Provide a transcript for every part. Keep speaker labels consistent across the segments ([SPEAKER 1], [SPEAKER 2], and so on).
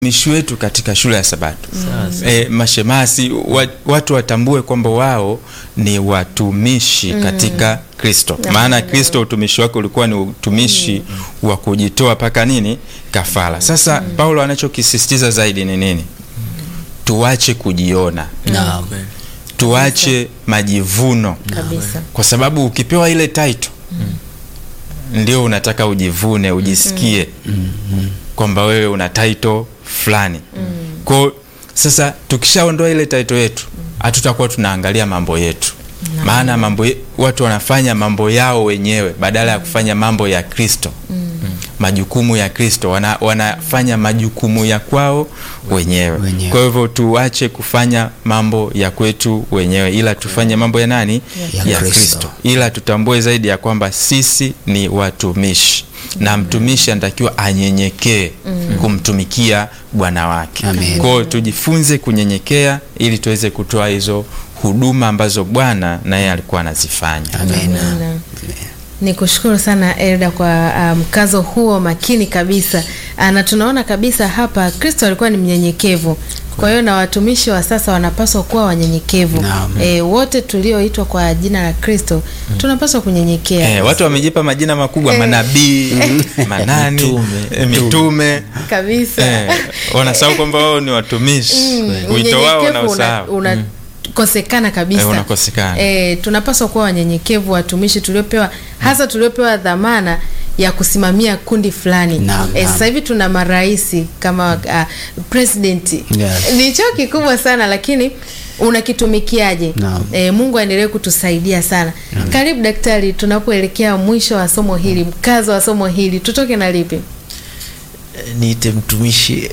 [SPEAKER 1] utumishi wetu katika shule ya Sabato e, mashemasi wa, watu watambue kwamba wao ni watumishi katika Kristo. Maana Kristo utumishi wake ulikuwa ni utumishi wa kujitoa mpaka nini kafara. Sasa Paulo anachokisisitiza zaidi ni nini? Tuache kujiona,
[SPEAKER 2] Naam.
[SPEAKER 1] tuache majivuno,
[SPEAKER 3] kabisa.
[SPEAKER 1] kwa sababu ukipewa ile title ndio unataka ujivune, ujisikie kwamba wewe una title fulani. Kwa sasa tukishaondoa ile title yetu, hatutakuwa tunaangalia mambo yetu, maana mambo ye, watu wanafanya mambo yao wenyewe badala ya kufanya mambo ya Kristo majukumu ya Kristo wana, wanafanya majukumu ya kwao wenyewe.
[SPEAKER 2] Wenyewe.
[SPEAKER 1] Kwa hivyo tuache kufanya mambo ya kwetu wenyewe, ila tufanye mambo ya nani?
[SPEAKER 2] Ya
[SPEAKER 1] Ya
[SPEAKER 2] Kristo.
[SPEAKER 1] Kristo, ila tutambue zaidi ya kwamba sisi ni watumishi na mtumishi anatakiwa anyenyekee kumtumikia bwana wake.
[SPEAKER 2] Amen.
[SPEAKER 1] Kwa hiyo tujifunze kunyenyekea ili tuweze kutoa hizo huduma ambazo Bwana naye alikuwa anazifanya.
[SPEAKER 2] Amen.
[SPEAKER 3] Amina. Ni kushukuru sana Elda kwa ah, mkazo huo makini kabisa, Ah, na tunaona kabisa hapa Kristo alikuwa ni mnyenyekevu. Kwa hiyo na watumishi wa sasa wanapaswa kuwa wanyenyekevu.
[SPEAKER 2] Naam.
[SPEAKER 3] E, wote tulioitwa kwa jina la Kristo tunapaswa kunyenyekea.
[SPEAKER 1] Eh, watu wamejipa majina makubwa manabii, manani,
[SPEAKER 2] Mitume.
[SPEAKER 1] eh, mitume
[SPEAKER 3] kabisa.
[SPEAKER 1] eh, wanasahau kwamba wao ni watumishi. Wito wao
[SPEAKER 3] Unyenyekevu
[SPEAKER 1] wanausahau.
[SPEAKER 3] una, unakosekana kabisa.
[SPEAKER 1] Eh, unakosekana.
[SPEAKER 3] Eh, tunapaswa kuwa wanyenyekevu watumishi tuliopewa hasa tuliopewa dhamana ya kusimamia kundi fulani.
[SPEAKER 2] Naam,
[SPEAKER 3] Eh,
[SPEAKER 2] naam.
[SPEAKER 3] sasa hivi tuna maraisi kama uh, president
[SPEAKER 2] Yes.
[SPEAKER 3] ni cheo kikubwa sana lakini unakitumikiaje?
[SPEAKER 2] Naam.
[SPEAKER 3] Eh, Mungu aendelee kutusaidia sana. Karibu daktari, tunapoelekea mwisho wa somo hili, mkazo wa somo hili, tutoke na lipi?
[SPEAKER 4] niite mtumishi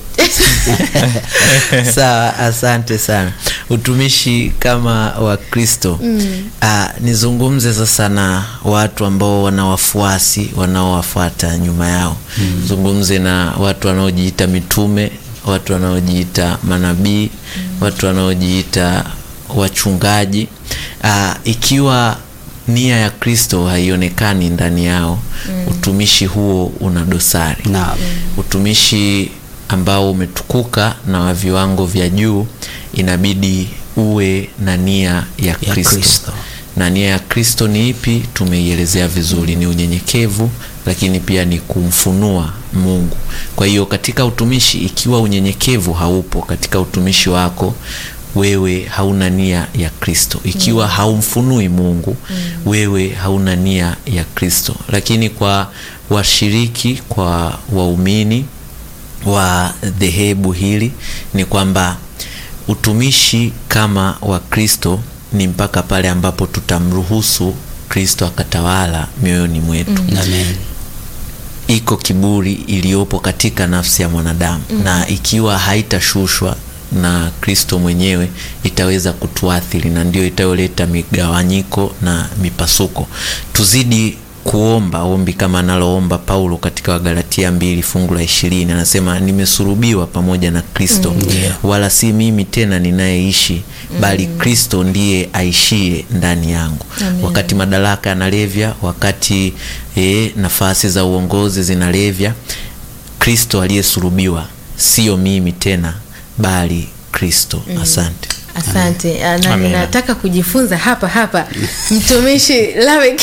[SPEAKER 4] sawa asante sana utumishi kama wa kristo Ah, nizungumze sasa na watu ambao wana wafuasi wanaowafuata nyuma yao zungumze na watu wanaojiita mitume watu wanaojiita manabii watu wanaojiita wachungaji Ah, ikiwa nia ya kristo haionekani ndani yao utumishi huo una dosari
[SPEAKER 2] Naam.
[SPEAKER 4] utumishi ambao umetukuka na wa viwango vya juu inabidi uwe na nia ya
[SPEAKER 2] Ya
[SPEAKER 4] kristo
[SPEAKER 2] Kristo.
[SPEAKER 4] na nia ya kristo ni ipi tumeielezea vizuri ni unyenyekevu lakini pia ni kumfunua mungu kwa hiyo katika utumishi ikiwa unyenyekevu haupo katika utumishi wako wewe hauna nia ya kristo ikiwa haumfunui mungu wewe hauna nia ya kristo lakini kwa washiriki kwa waumini wa dhehebu hili ni kwamba utumishi kama wa kristo ni mpaka pale ambapo tutamruhusu kristo akatawala mioyoni mwetu
[SPEAKER 2] Amen.
[SPEAKER 4] iko kiburi iliyopo katika nafsi ya mwanadamu na ikiwa haitashushwa na kristo mwenyewe itaweza kutuathiri na ndio itayoleta migawanyiko na mipasuko tuzidi kuomba ombi kama analoomba paulo katika wagalatia mbili fungu la ishirini anasema nimesurubiwa pamoja na kristo wala si mimi tena ninayeishi bali kristo ndiye aishie ndani yangu wakati madaraka yanalevya wakati e, nafasi za uongozi zinalevya kristo aliyesulubiwa sio mimi tena bali kristo asante
[SPEAKER 3] Asante. Ah, Na
[SPEAKER 1] Amina.
[SPEAKER 3] ninataka kujifunza hapa hapa mtumishi Lamek.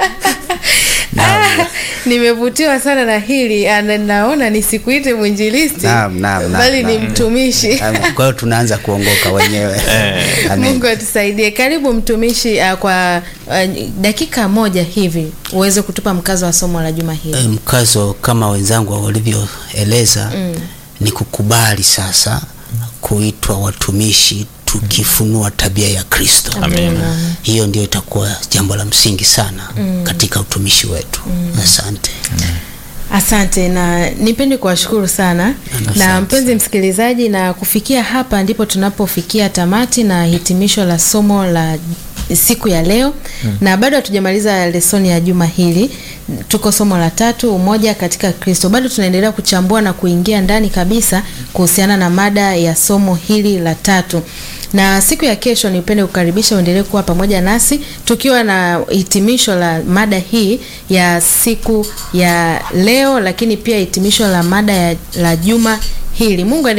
[SPEAKER 3] Ah, nimevutiwa sana na hili Ah, na naona nisikuite mwinjilisti
[SPEAKER 2] Naam, naam, naam,
[SPEAKER 3] bali ni
[SPEAKER 2] naam.
[SPEAKER 3] mtumishi.
[SPEAKER 2] Amen. Kwa hiyo tunaanza kuongoka wenyewe. Amen.
[SPEAKER 3] Mungu atusaidie. Karibu mtumishi, ah, kwa ah, dakika moja hivi uweze kutupa mkazo wa somo la juma hili.
[SPEAKER 2] E, mkazo kama wenzangu walivyoeleza ni kukubali sasa kuitwa watumishi tukifunua tabia ya Kristo.
[SPEAKER 1] Amina.
[SPEAKER 2] Hiyo ndio itakuwa jambo la msingi sana katika utumishi wetu. Asante.
[SPEAKER 3] Asante na nipende kuwashukuru sana na mpenzi msikilizaji, na kufikia hapa ndipo tunapofikia tamati na hitimisho la somo la siku ya leo na bado hatujamaliza lesoni ya juma hili. Tuko somo la tatu, umoja katika Kristo. Bado tunaendelea kuchambua na kuingia ndani kabisa kuhusiana na mada ya somo hili la tatu na siku ya kesho nipende kukaribisha uendelee kuwa pamoja nasi tukiwa na hitimisho la mada hii ya siku ya leo, lakini pia hitimisho la mada ya, la juma hili. Mungu